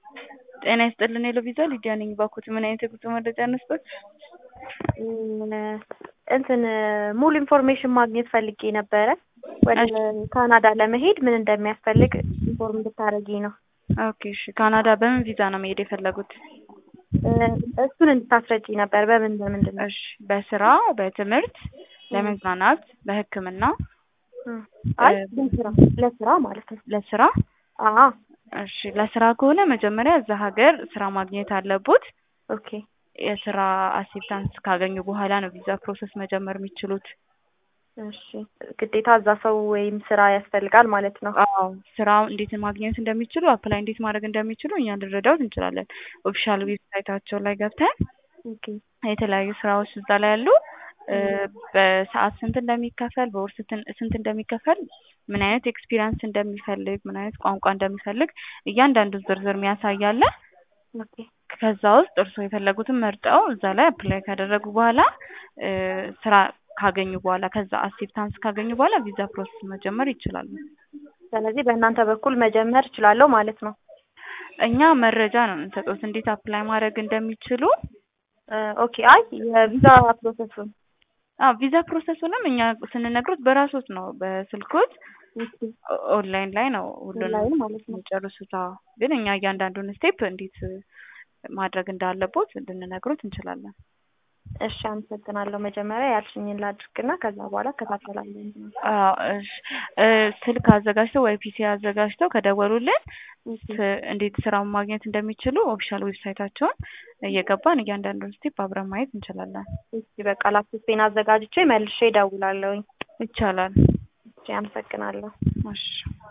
ጤና ይስጥልን የሎቪዛ ሊዲያ ነኝ። ባኮት ምን አይነት የጉዞ መረጃ እንስጦት? እንትን ሙሉ ኢንፎርሜሽን ማግኘት ፈልጌ ነበረ። ወደ ካናዳ ለመሄድ ምን እንደሚያስፈልግ ኢንፎርም እንድታደርጊ ነው። ኦኬ እሺ። ካናዳ በምን ቪዛ ነው መሄድ የፈለጉት? እሱን እንድታስረጂ ነበር። በምን በምንድን ነው? እሺ። በስራ፣ በትምህርት፣ ለመዝናናት፣ በሕክምና? አይ ለስራ ለስራ ማለት ነው። ለስራ? አዎ እሺ። ለስራ ከሆነ መጀመሪያ እዛ ሀገር ስራ ማግኘት አለቦት። ኦኬ የስራ አክሴፕታንስ ካገኙ በኋላ ነው ቪዛ ፕሮሰስ መጀመር የሚችሉት። እሺ። ግዴታ እዛ ሰው ወይም ስራ ያስፈልጋል ማለት ነው። አዎ ስራው እንዴት ማግኘት እንደሚችሉ አፕላይ እንዴት ማድረግ እንደሚችሉ እኛ ልንረዳዎት እንችላለን። ኦፊሻል ዌብሳይታቸው ላይ ገብተን ኦኬ የተለያዩ ስራዎች እዛ ላይ ያሉ በሰዓት ስንት እንደሚከፈል በወር ስንት እንደሚከፈል ምን አይነት ኤክስፒሪያንስ እንደሚፈልግ ምን አይነት ቋንቋ እንደሚፈልግ እያንዳንዱን ዝርዝር የሚያሳያለ ኦኬ ከዛ ውስጥ እርስዎ የፈለጉትን መርጠው እዛ ላይ አፕላይ ካደረጉ በኋላ ስራ ካገኙ በኋላ ከዛ አክሴፕታንስ ካገኙ በኋላ ቪዛ ፕሮሰስ መጀመር ይችላሉ። ስለዚህ በእናንተ በኩል መጀመር እችላለሁ ማለት ነው። እኛ መረጃ ነው የምንሰጡት እንዴት አፕላይ ማድረግ እንደሚችሉ። ኦኬ አይ የቪዛ ፕሮሰሱን አዎ ቪዛ ፕሮሰሱንም እኛ ስንነግሮት በራሶት ነው በስልኮት ኦንላይን ላይ ነው ሁሉንም ኦንላይን ማለት ነው። የሚጨርሱት። አዎ ግን እኛ እያንዳንዱን ስቴፕ እንዴት ማድረግ እንዳለቦት ልንነግሮት እንችላለን። እሺ አመሰግናለሁ። መጀመሪያ ያልሽኝን ላድርግና ከዛ በኋላ እከታተላለሁ። አዎ እሺ ስልክ አዘጋጅተው ወይ ፒሲ አዘጋጅተው ከደወሉልን እንዴት ስራውን ማግኘት እንደሚችሉ ኦፊሻል ዌብሳይታቸውን እየገባን እያንዳንዱን ስቴፕ አብረን ማየት እንችላለን። እሺ በቃ ላፕቶፔን አዘጋጅቼ መልሼ እደውላለሁኝ። ይቻላል። እሺ አመሰግናለሁ። እሺ